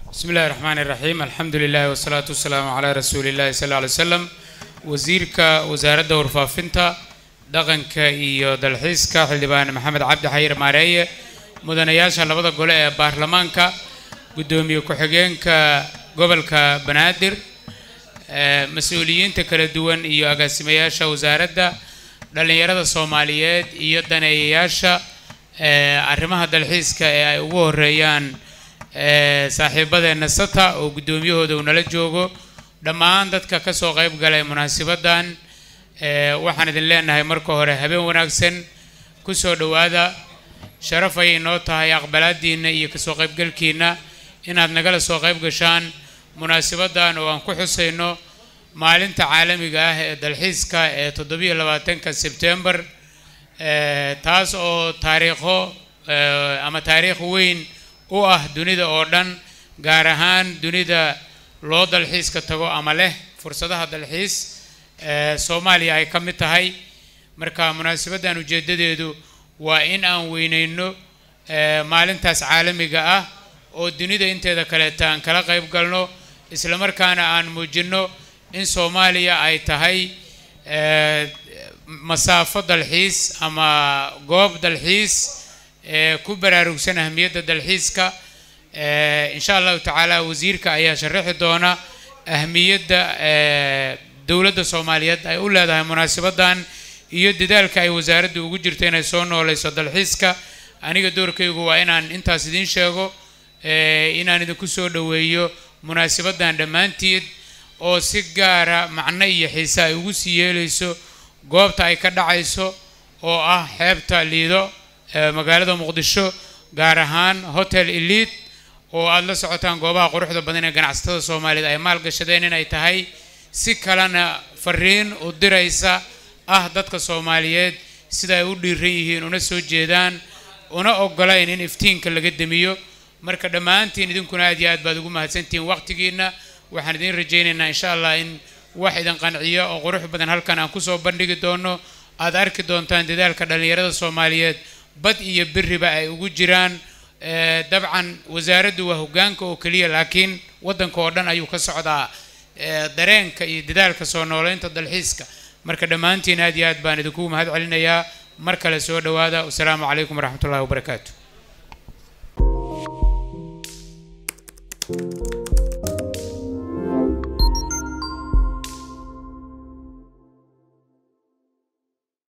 bismi illahi raxmaani raxiim alxamdu lilahi wasalaatu wasalaamu calaa rasuuli illahi sal lla ly slam wasiirka wasaaradda warfaafinta dhaqanka iyo dalxiiska xildhibaan maxamed cabdi xayir maareeye mudanayaasha labada gole ee baarlamaanka guddoomiye ku-xigeenka gobolka banaadir mas-uuliyiinta kala duwan iyo agaasimayaasha wasaaradda dhallinyarada soomaaliyeed iyo daneeyayaasha arrimaha dalxiiska ee ay ugu horeeyaan saaxiibadeenna sata oo guddoomiyahooda uu nala joogo dhammaan dadka ka soo qayb galay munaasabaddan waxaan idin leenahay marka hore habeen wanaagsan ku soo dhowaada sharaf ayay noo tahay aqbalaadiinna iyo kasoo qaybgalkiinna inaad nagala soo qayb gashaan munaasabaddan oo aan ku xusayno maalinta caalamiga ah ee dalxiiska ee toddobiyo labaatanka sebtembar taas oo taariikho ama taariikh weyn u ah dunida oo dhan gaar ahaan dunida loo dalxiiska tago ama leh fursadaha dalxiis soomaaliya ay ka mid tahay marka munaasabaddan ujeeddadeedu waa in aan weyneyno maalintaas caalamiga ah oo dunida inteeda kaleeta aan kala qayb galno islamarkaana aan muujinno in soomaaliya ay tahay masaafo dalxiis ama goob dalxiis ee ku baraarugsan ahmiyadda dalxiiska insha allahu tacaala wasiirka ayaa sharaxi doona ahmiyadda dowladda soomaaliyeed ay u leedahay munaasabaddan iyo dadaalka ay wasaaraddu ugu jirto inay soo nooleyso dalxiiska aniga doorkaygu waa inaan intaas idiin sheego inaan idinku soo dhoweeyo munaasabaddan dhammaanteed oo si gaara macno iyo xiise ay ugu sii yeeleyso goobta ay ka dhacayso oo ah xeebta liido magaalada muqdisho gaar ahaan hotel elite oo aada la socotaan goobaha quruxda badan ee ganacsatada soomaaliyeed ay maalgashadeen inay tahay si kalena fariin u diraysa ah dadka soomaaliyeed sida ay u dhiiran yihiin una soo jeedaan una ogolayn in iftiinka laga demiyo marka dhammaantiin idinkuna aad iyo aad baad ugu mahadsantihiin waqtigiina waxaan idiin rajaynaynaa insha allah in wax idin qanciyo oo qurux badan halkan aan kusoo bandhigi doono aad arki doontaan dadaalka dhallinyarada soomaaliyeed bad iyo beriba ay ugu jiraan dabcan wasaaraddu waa hoggaanka oo keliya laakiin waddanka oo dhan ayuu ka socdaa dareenka iyo dadaalka soo nooleynta dalxiiska marka dhammaantiin aad iyo aad baan idinku mahad celinayaa mar kale soo dhowaada wasalaamu calaykum waraxmat ullahi wabarakaatu